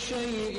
شيء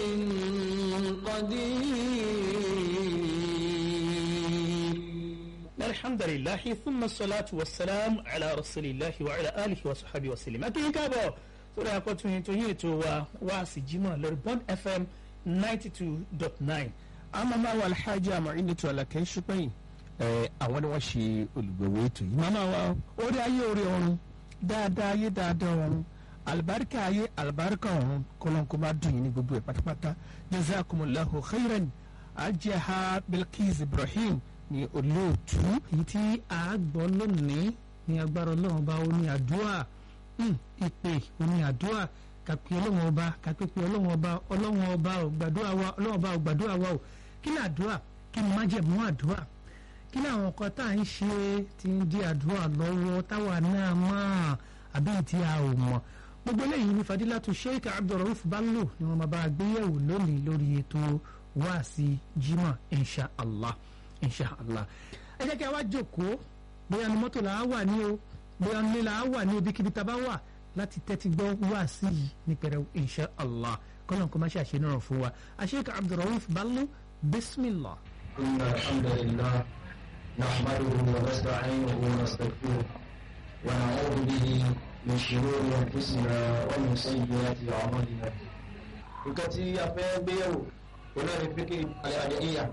قدير الحمد لله ثم الصلاة والسلام على رسول الله وعلى آله وصحبه وسلم أكيد كابو sórí akọ́tún yìí tó yín ètò wa wá sí jimoh lórí bond fm ninety two dot nine àmàmà wa alhaji amọ̀rìndìtò alákẹ́ ṣùpẹ́yìn ẹ̀ àwọn ni wọ́n ṣe olùgbọ̀wọ́ ètò yìí màmá wa orí ayé orí ọ̀run dáadáa ayé dáadáa ọ̀run alibarika ayé alibarika ọ̀run kọ́lọ́nkọ́ máa dùn yín ní gbogbo ẹ̀ pátápátá jazakumullahu khairan ajaha bilkis ibrahim ní olóòtú èyí tí a gbọ́ lónìí ní agbára ọlọ́run bá ó ní àdúrà Hmm, ìpè omi àdúrà kàpé ọlọ́run ọba kàpé pé ọlọ́run ọba ọlọ́run ọba ò gbàdúrà wa ọlọ́run ọba ò gbàdúrà wa o kí ni àdúrà kí ni májẹ̀mú àdúrà kí ni àwọn nǹkan tá à ń ṣe tí ń di àdúrà lọ́wọ́ táwa náà mọ̀ àbí tí a ò mọ̀ gbogbo eléyìí ní fadilatu sheikh abdulrauf bello ni wọn máa bá a gbéyẹ̀wò lónìí lórí ètò wáàsí jimá insha allah insha allah ẹ jẹ́ kí a wá jókòó bóyá ní mọ́tò làá wà ní o bóyá nílé la wà ní ibikíbi tá a bá wà láti tẹ́tí gbọ́ wá sí i ní pẹ̀rẹ̀ insha allah kọ́nà kó má ṣe àṣẹ náà fún wa àṣeyíká abdulrauf ballu bismillah. إن الحمد لله نحمده ونستعينه ونستغفره ونعوذ به من شرور أنفسنا ومن سيئات أعمالنا nǹkan tí a fẹ́ gbéyẹ̀wò òun náà ni fíkì àdéhìyà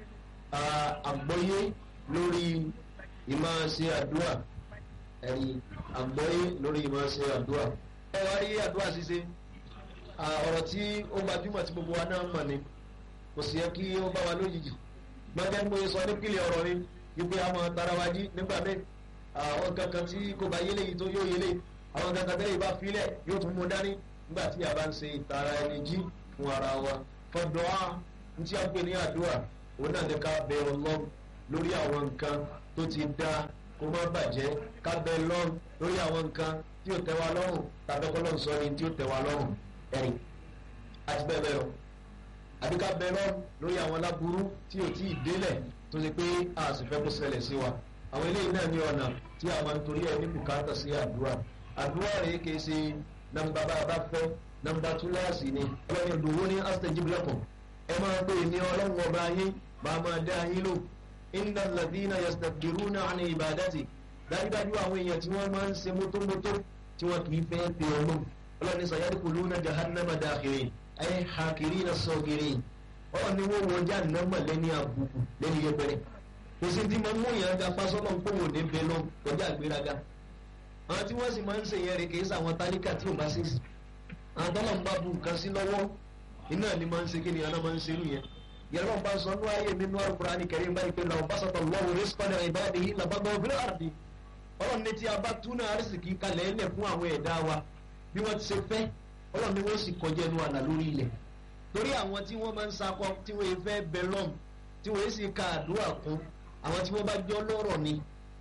àgbọ́yé lórí ìmọ̀ ṣe àdúrà ẹ̀rí àgbọ́yé lórí ìmọ̀ ṣe àdúrà. ẹ wá rí àdúrà ṣíṣe ọ̀rọ̀ tí ó gbajúmọ̀ tí gbogbo wa náà mọ̀ ni kò sì yẹ kí ó bá wa lójijì gbọ́dọ̀ ń bóyá sọ nípìnlẹ̀ ọ̀rọ̀ ni wípé a máa tara wa jí nígbà míì àwọn kankan tí kò bá yélé yìí tó yóò yélé àwọn kankan tẹ́lẹ̀ bá filẹ̀ yóò tún mú dání nígbà tí a bá ń ṣe ìtara ẹni jí fún ara wa fọdọ̀ á ní tí a ń pè ní àdúrà òun náà ní ká bẹ Ọlọ́run lórí àwọn nǹkan tó ti dá kó má bàjẹ́ ká bẹ lọ́run lórí àwọn nǹkan tí ò tẹ́ wa lọ́rùn tàbí kọ́lọ́run sọ ni tí ò tẹ́ wa lọ́rùn ẹ̀rí àti bẹ́ẹ̀ bẹ́ẹ̀ lọ àbí ká bẹ lọ́run lórí àwọn láburú tí ò tí ì délẹ̀ tó ṣe pé a sì fẹ́ kó ṣẹlẹ̀ sí wa àwọn eléyìí náà ní ọ̀nà tí a máa ń torí ẹ̀ ní bùkátà sí àdúrà àdúrà rèé kìí ṣe nàmbà bá a bá fẹ́ nàmbà túláàsì ni ọlọ́run ìdòwò ní astajib lakum ẹ máa pè ní ọlọ́run ọba yín máa máa dá yín lò inna ladina yastakbiruna ani ibadati dájúdájú àwọn èèyàn tí wọ́n máa ń ṣe mótómótó tí wọ́n kì í fẹ́ pe ọlọ́run ọlọ́run ní sayadkhuluna jahannama dakhirin ay hakirina sagirin ọlọ́run ní wọ́n wọ jahannama lẹ́ni àbùkù lẹ́ni yẹpẹrẹ kò sí ti máa ń mú yàn ga fasọ́nà ń pòwò ní bẹ́ẹ̀ lọ kọjá àgbéraga àwọn tí wọ́n sì máa ń ṣe yẹn rè kì í sàwọn tálíkà tí ò bá ṣe sí àwọn tọ́lọ̀ ń bá bu nǹkan sí lọ́wọ́ iná ni máa ń ṣe kí ni àná máa ń ṣerú yẹn yẹn lọ́n bá sọ ní ayé nínú Al-Qur'ani Karim báyìí pé làwọn bá sọ̀tọ̀ lọ́wọ́ rizqan li ibadihi labaghaw fil ardi ọlọ́run ní tí a bá túnà àrísìkí kalẹ̀ ẹlẹ̀ fún àwọn ẹ̀dá wa bí wọ́n ti ṣe fẹ́ ọlọ́run ní wọ́n sì kọjá ẹnu àlà lórí ilẹ̀ torí àwọn tí wọ́n máa ń sakọ tí wọ́n fẹ́ bẹ lọ́m tí wọ́n sì ka àdúrà kún àwọn tí wọ́n bá jọ lọ́rọ̀ ni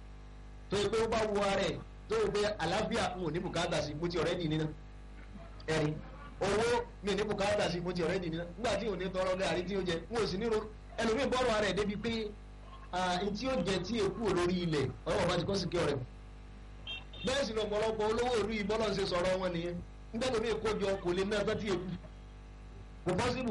tó yẹ pé ó bá wọ ara ẹ̀ tó yẹ pé àlàáfíà ń ò ní bùkátà sí mo ti ọ̀rẹ́ nì nínú ẹ̀rí owó mi ní bùkátà sí mo ti ọ̀rẹ́ nì nínú nígbà tí ò ní tọrọ gàrí tí ó jẹ n ò sì ní ro ẹlòmíì bọ́ọ̀rọ̀ ara ẹ̀ débi pé n tí ó jẹ tí èkú lórí ilẹ̀ ọlọ́wọ́ bá ti kọ́ sí kí ọ̀rẹ́ bẹ́ẹ̀ sì lọ́pọ̀lọpọ̀ olówó ìlú yìí bọ́lọ̀ ń ṣe sọ̀rọ̀ wọn nìyẹn nígbà tó ní ìkójọ kò lè ná ẹgbẹ́ tí èkú kò pọ́sibù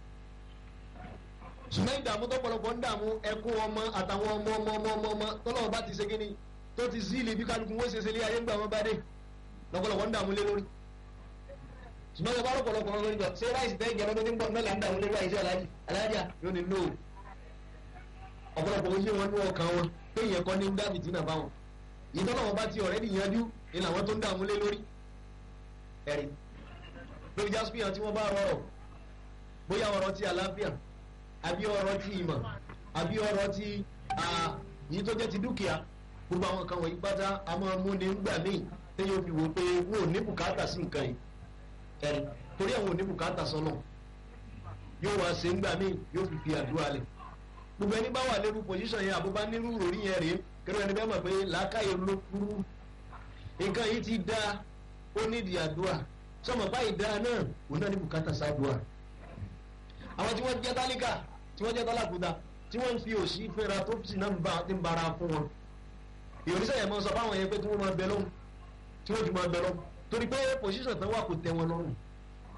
ṣùgbọ́n ìdààmú tọ́pọ̀lọpọ̀ ń dààmú ẹkún ọmọ àtàwọn ọmọ ọmọ ọmọ ọmọ ọmọ tọ́lọ́wọ́ bá ti ṣe kíni tó ti sílì bí kálukú wọ́n ṣe ṣe lé ayé ńgbà wọn bá dé lọ́pọ̀lọpọ̀ ń dààmú lé lórí ṣùgbọ́n ìjọba lọ́pọ̀lọpọ̀ lórí jọ ṣé ráìsì tẹ́ ìjọba tó ti ń bọ̀ mẹ́la ń dààmú lé ráìsì aláàjì aláàjà yóò ní lóò ọ̀pọ̀lọpọ̀ ojú wọn ní ọkàn wọn pé ìyẹn kọ́ ní ń dábì tí nà bá wọn ìtọ́lọ́wọ́ bá ti ọ̀rẹ́ nìyanjú ni làwọn tó ń dààmú lé lórí ẹ̀rí lórí jásùpìyàn tí wọ́n bá rọrọ̀ bóyá ọ̀rọ̀ ti àlàáfíà àbí ọ̀rọ̀ ti ìmọ̀ àbí ọ̀rọ̀ ti yìí tó jẹ́ ti dúkìá gbogbo àwọn kan wọ̀nyí pátá a máa mú ní gbà míì téyàn fi wò pé wọn ò ní bùkátà sí nǹkan yìí ẹ̀rí torí àwọn ò ní bùkátà sọ́nà yóò wá ṣe ńgbà míì yóò fi fi àdúrà lẹ̀ gbogbo ẹni bá wà lérú pòsíṣàn yẹn àbúbá nírú ròrí yẹn rèé kẹrù ẹni bẹ́ẹ̀ mọ̀ pé làákàyè ló kúrú nǹkan yìí ti dá ó nídìí àdúrà sọmọ báyìí dá náà òun náà ní bùkátà sáàdúrà àwọn tí wọ́n jẹ́ tálíkà tí wọ́n jẹ́ tálákùúta tí wọ́n ń fi òṣì fẹ́ra tó sì náà ti ń bara fún wọn ìròníṣẹ́ yẹn máa sọ fáwọn yẹn pé tí wọ́n máa bẹ lọ́hùn tí wọ́n fi máa bẹ lọ́hùn torí pé pòṣíṣàn tán wà kò tẹ́ wọn lọ́rùn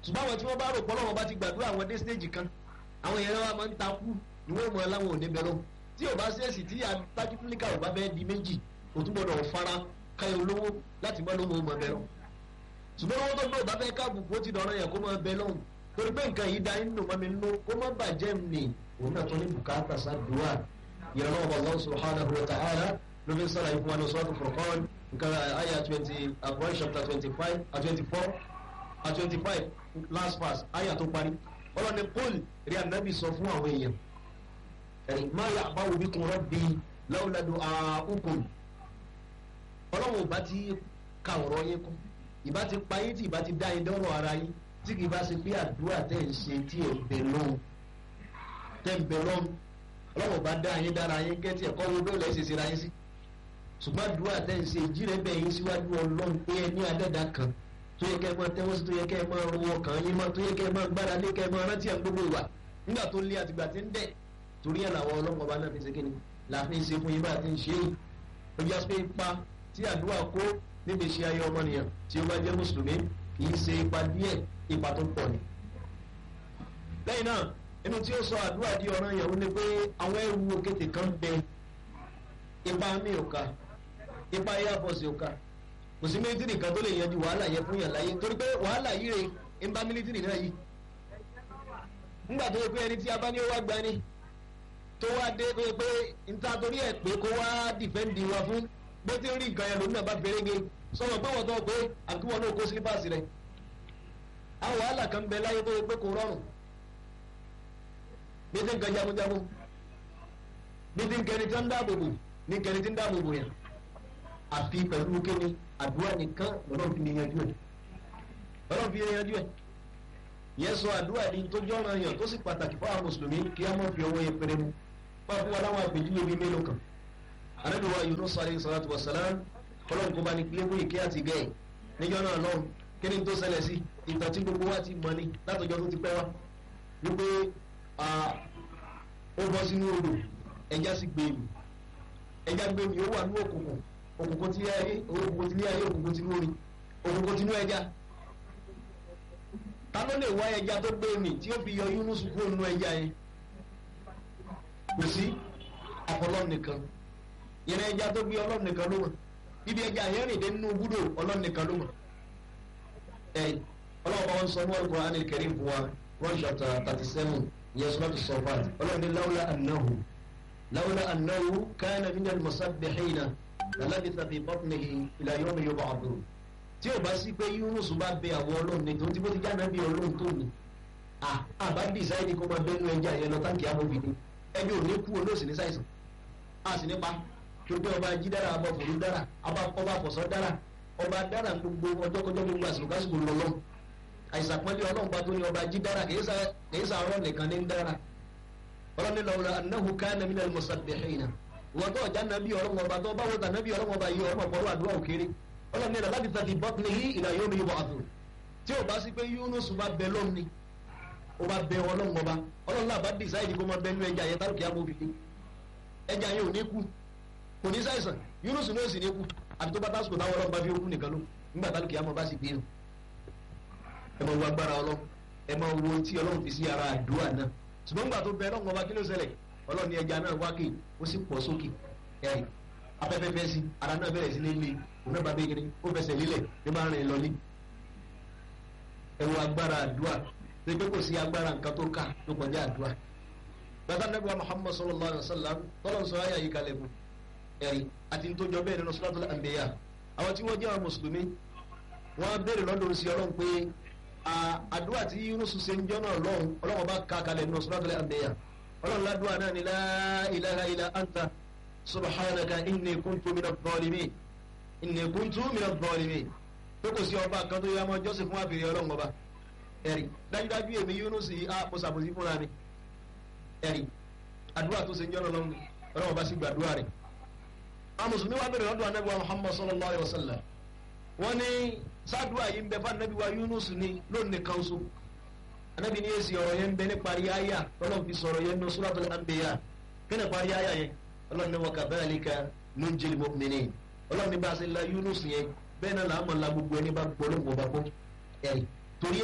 ṣùgbọ́n àwọn tí wọ́n bá rò pọ́ lọ́wọ́ bá ti gbàdúrà àwọn dé stage kan àwọn èèyàn wa máa ń takú ni wọ́n mọ aláwọn òde bẹ̀rẹ̀ tí ò bá ṣèèṣì tí pátíkúlíkà ò bá bẹ́ẹ̀ di méjì kò tún gbọdọ̀ fara káyọ̀ olówó láti mọ́ lóhùn ọmọ bẹ̀rẹ̀ ṣùgbọ́n owó tó gbé ò bá fẹ́ káàbùkù ó ti dọ̀rọ̀ yẹn kó máa bẹ lọ́hùn torí pé nǹkan yìí da inú mọ́mi nínú kó má bàjẹ́ mi òun náà tó ní bùkátà sádùúà ìrànlọ́ ọba Allah subhanahu wa ta'ala ló fi ń sára ikú wa ní sọ́ọ̀tù Furqan nǹkan àyà twenty Quran chapter twenty five twenty four twenty five last verse àyà tó parí ọlọ́ni kúl rí ànábì sọ fún àwọn èèyàn ẹ̀rí má yà bá wo bí kun rabbi lawla du'a'ukum ọlọ́run ò bá ti ka ọ̀rọ̀ yẹn kún ìbá ti pa yín tí ìbá ti dá yín dọ́rọ̀ ara yín tí kì í bá ṣe pé àdúrà tẹ̀ ń ṣe tí ẹ̀ ń bẹ lọ́hùn tẹ̀ ń bẹ lọ́hùn ọlọ́run ò bá dá yín dára yín kẹ́tì ẹ̀kọ́ wo bẹ́ẹ̀ lẹ́sẹ̀ ṣe ra yín sí ṣùgbọ́n àdúrà tẹ̀ ń ṣe ìjírẹ́ bẹ̀ yín síwájú ọlọ́run pé ẹ ní adẹ́dà kan tó yẹ kẹ́ ẹ máa tẹ́wọ́ sí tó yẹ kẹ́ ẹ máa rọwọ́ kàn yín mọ́ tó yẹ kẹ́ ẹ máa gbára lé kẹ́ ẹ máa rántí ẹ̀ gbogbo ìwà nígbà tó lé àtìgbà tí ń dẹ̀ torí ẹ̀ làwọn ọlọ́mọ bá náà fi ṣe kí ni làáfin ṣe fún yín bá ti ń ṣe yìí ó jẹ́ pé ipa tí àdúrà kó níbi iṣẹ́ ayé ọmọnìyàn tí ó bá jẹ́ mùsùlùmí kì í ṣe ipa díẹ̀ ipa tó pọ̀ ni. lẹ́yìn náà inú tí ó sọ àdúrà di ọ̀ràn yẹn ó ní pé àwọn ẹrù òkètè kan bẹ ipa mi ò ká ipa airforce ò ká kò sí mílítìrì kan tó lè yanjú wàhálà yẹn fún yàn láyé torí pé wàhálà yìí rè ń bá mílítìrì náà yìí ńgbà tó yẹ pé ẹni tí a bá ní ó wá gbani tó wá dé tó yẹ pé níta torí ẹ̀ pé kó wá dìfẹ́ǹdì wa fún bó ti ń rí nǹkan yẹn lòun náà bá fẹ́rẹ́gẹ sọ̀rọ̀ pé wọ́n tó pé àkíwọ́n náà kó sílípàsì rẹ̀ àwọn wàhálà kan bẹ láyé tó yẹ pé kò rọrùn bí ti ń kan jagunjagun bí ti ń kẹni tí ń dáàbò bò ní kẹni tí ń dáàbò bò yẹn àfi pẹ̀lú kéde àdúrà nìkan lọ́dọ̀ fi yanjú ẹ̀ lọ́dọ̀ fi yanjú ẹ̀ yẹn sọ àdúrà ní tó jọ́ràn yàn tó sì pàtàkì fún àwọn mùsùlùmí kí á mọ̀ fi ọwọ́ yẹn péré mu wọ́n fún wa láwọn àpèjúwe bíi mélòó kan anabi wa yunus alayhi salatu wa salam kọlọ́n kó bá ní kílébù ìké àti gẹ̀ẹ́ níjọ́ náà lọ́run kí ni tó ṣẹlẹ̀ sí ìtàn tí gbogbo wa ti mọ̀ ni látọjọ́ tó ti pẹ́ wá wípé ó bọ́ sínú odò ẹja sì gbé mi ẹja gbé mi ó wà ní òkùnkùn òkùnkùn tí ayé òkùnkùn tí ní ayé òkùnkùn tí ní omi òkùnkùn tí ní ẹja ta ló lè wá ẹja tó gbé mi tí ó fi yọ yunus kúrò nínú ẹja yẹn kò sí ọpọlọ nìkan yẹn ẹja tó gbé ọlọ́run nìkan ló mọ̀ ibi ẹja yẹn rìn dé nínú búdò ọlọ́run nìkan ló mọ̀ ẹ ọlọ́run bá wọn sọ ní Al-Qur'an al-Karim fún wa one chapter thirty seven yẹn sọ́dọ̀ sọ́fàt ọlọ́run ní lawla annahu lawla annahu kana min al-musabbihina lalabitha fi batnihi ila yawmi yub'athun tí o bá sí pé Yunus bá bẹ àwọn ọlọ́run ní tó ti bó ti jáde bí ọlọ́run tó ní àbá dìsáìdì kó máa bẹ́nu ẹja yẹn lọ táǹkì amóbìnrin ẹbí ò ní kú olóòsì ní sáìsàn a sì nípa tó pé ọba jí dára ọba fòrú dára ọba fọ̀sọ́ dára ọba dára gbogbo ọjọ́kọjọ́ gbogbo àsìkò kásìkò lọ́lọ́ àìsàn pọ́nlé ọlọ́run bá tó ní ọba jí dára kìí sá ọ̀rọ̀ nìkan ní dára ọlọ́run nílò ọ̀rọ̀ annahu kana minal musabbihina wọ́n tó ọjà nàbí ọlọ́run ọba tó bá wọ́ta nàbí ọlọ́run ọba yìí ọmọ pọ̀lú àdúrà òkèrè ọlọ́run nílò láti tàbí batnihi ila yawmi yub'athun tí ò bá sí pé Yunus bá bẹ lọ́ni ó bá bẹ ọlọ́run ọba ọlọ́run náà bá dìsáìdì kó máa bẹ nú ẹja yẹn tálùkì amófin ẹja yẹn ò ní kú kò ní ṣàìsàn Yunus ní òsì ní kú àti tó bá tásìkò táwọn ọlọ́run bá fi okú nìkan ló nígbà tálùkì amọ̀ bá sì gbé nù ẹ máa wo agbára ọlọ́run ẹ máa wo tí ọlọ́run fi sí ara àdúrà náà ṣùgbọ́n nígbà tó bẹ ọlọ́run ọba kí ló ṣẹlẹ̀ ọlọ́run ní ẹja náà wákè ó sì pọ̀ sókè ẹ̀rì afẹ́fẹ́ fẹ́ sí ara náà bẹ̀rẹ̀ sí ní ilé òun náà bá bẹ́ẹ̀ kiri ó fẹsẹ̀ lílẹ̀ ní máa rìn lọ ní ẹ wo agbára àdúrà pé pé kò sí agbára nǹkan tó ká tó kọjá àdúrà bàtà nàbíwá Muhammad sallallahu alayhi wa sallam tọ́lọ̀ sọ ayé àyíká lẹ́kùn ẹ̀rí àti tó jọ bẹ́ẹ̀ nínú suratul anbiya àwọn tí wọ́n jẹ́ àwọn mùsùlùmí wọ́n béèrè lọ́dọ̀ sí ọlọ́run pé àdúrà tí Yunus ṣe ń jọ́ náà lọ́hùn ọlọ́run bá ka kalẹ̀ nínú suratul anbiya ọlọ́run ládùúgbà náà ni la ilaha illa anta subhanaka inni kuntu minadh dhalimin inni kuntu minadh dhalimin pé kò sí ọba kan tó yẹ ọmọ jọ́sìn fún àbèrè ọlọ́run ọba ẹ̀rí dájúdájú èmi Yunus yìí á mo ṣàbòsí fúnra mi ẹ̀rí àdúrà tó ṣe ń jọ́ náà lọ́hùn ọlọ́run bá sì gbàdúrà rẹ̀ àwọn mùsùlùmí wa bẹ̀rẹ̀ lọ́dọ̀ anabi wa muhammad sallallahu alayhi wa sallam wọ́n ní sádùá yìí ń bẹ fún anabi wa yunus ní lónìí kan so anabi ní èsì ọ̀rọ̀ yẹn ń bẹ ní parí àyà ọlọ́run fi sọ̀rọ̀ yẹn ní suratul anbiya kí ni parí àyà yẹn ọlọ́run ní wa kadhalika nunjil mu'minin ọlọ́run ní bá a ṣe la yunus yẹn bẹ́ẹ̀ náà làá mọ̀ la gbogbo ẹni bá gbọ́ ló ń bọ̀ bá gbọ́ ẹ̀rí torí ẹ̀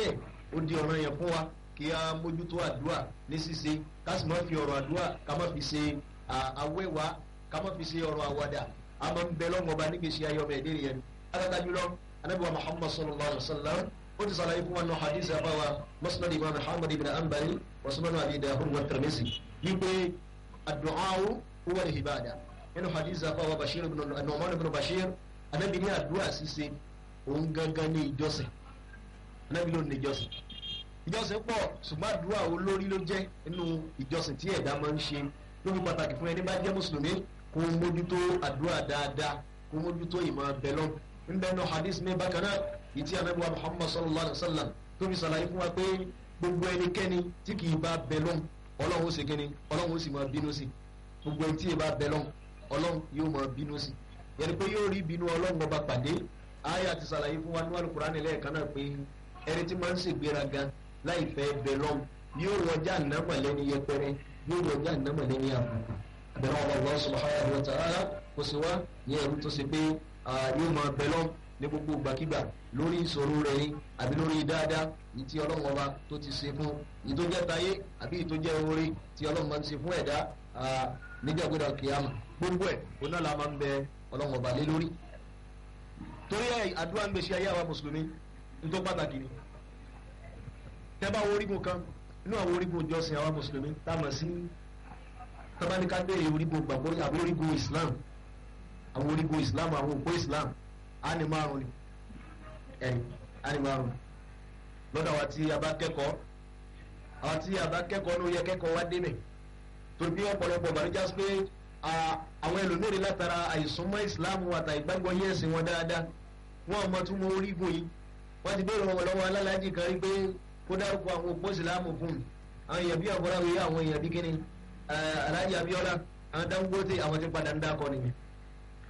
ó di ọ̀ràn yẹn fún wa kí a mójútó àdúrà ní ṣíṣe ká sì má fi ọ̀rọ̀ àdúrà ká má fi ṣe àwẹ̀wá ká má fi ṣe ọ̀rọ̀ àwàdà a máa ń bẹ lọ́wọ́ ọba nígbèsí ayé ọmọ ẹ̀dẹ́ nìyẹn alága jùlọ anabiwa muhammad sallallahu alaihi wa sallam ó ti sàlàyé fún wa nù hadith àbáwa musnad imam muhammad ibn anbali wa sunan abi dahud wa tirmidhi wípé adu'awu huwa al-ibada nínú hadith àbáwa bashir ibn nu'man ibn bashir anabi ní àdúrà ṣíṣe òun gangan ní ìjọsìn anabi ló ní ìjọsìn ìjọsìn pọ̀ ṣùgbọ́n àdúrà olórí ló jẹ́ nínú ìjọsìn tí ẹ̀dá máa ń ṣe lórí pàtàkì fún ẹni bá jẹ́ mùsùlùmí kó mójútó àdúrà dáadáa kó mójútó ìmọ̀ bẹ̀lọ́n nbẹ nù hadith mi bákan náà ìtí anabi wa muhammad sallallahu alayhi wa sallam tó fi sàlàyé fún wa pé gbogbo ẹnikẹ́ni tí kì í bá bẹ̀lọ́n ọlọ́run ó sì kíni ọlọ́run ó sì máa bínú sí gbogbo ẹni tí ì bá bẹ̀lọ́n ọlọ́run yóò máa bínú sí yẹni pé yóò rí bínú ọlọ́run ọba pàdé àyà ti sàlàyé fún wa níwájú kúránì lẹ́ẹ̀kan náà pé ẹni tí máa ń ṣègbéraga láì fẹ́ bẹ̀lọ́n yóò wọjá nàmọ̀lẹ́ni yẹpẹrẹ yóò wọjá nàmọ̀lẹ́ni àbùkù bẹ̀rẹ̀ wọn Allah subhanahu wa ta'ala kò sí wá ní ẹ̀rú tó ṣe pé yóò máa bẹ̀ lọ́n ní gbogbo gbàkigbà lórí ìṣòro rẹ̀ yín àbí lórí dáadáa ní tí ọlọ́run ọba tó ti ṣe fún ní tó jẹ́ tayé àbí ní tó jẹ́ orí tí ọlọ́run máa ń ṣe fún ẹ̀dá níjàgbéra kìámà gbogbo ẹ̀ òun náà la máa ń bẹ ọlọ́run ọba lé lórí. torí ẹ̀ àdúrà ń gbèsè ayé àwa mùsùlùmí ní tó pàtàkì ni tẹ́ bá wo orígun kan inú àwọn orígun ìjọsìn àwa mùsùlùmí tá a mọ̀ sí tọ́bánikà béèrè orígun gbàgbọ́ àbí orígun islam àwọn orígun islam àwọn òpó islam á ní márùn ni ẹ̀yìn á ní márùn lọ́dọ̀ àwa tí a bá kẹ́kọ̀ọ́ àwa tí a bá kẹ́kọ̀ọ́ ló yẹ kẹ́kọ̀ọ́ wá débẹ̀ torí bí ọ̀pọ̀lọpọ̀ bàrújà pé àwọn ẹlòmíràn látara àìsùnmọ́ islam àtà ìgbàgbọ́ yẹ́ ẹ̀sìn wọn dáadáa wọn àmọ́ tún mọ orígun yìí wọ́n ti béèrè wọn lọ́wọ́ alálàájì kan rí pé kó dárúkọ àwọn òpó islam fún un àwọn èèyàn bí àbúrò àwọn èèyàn bí kíni alhaji abiola àwọn dangote àwọn tí padà ń dákọ nìyẹn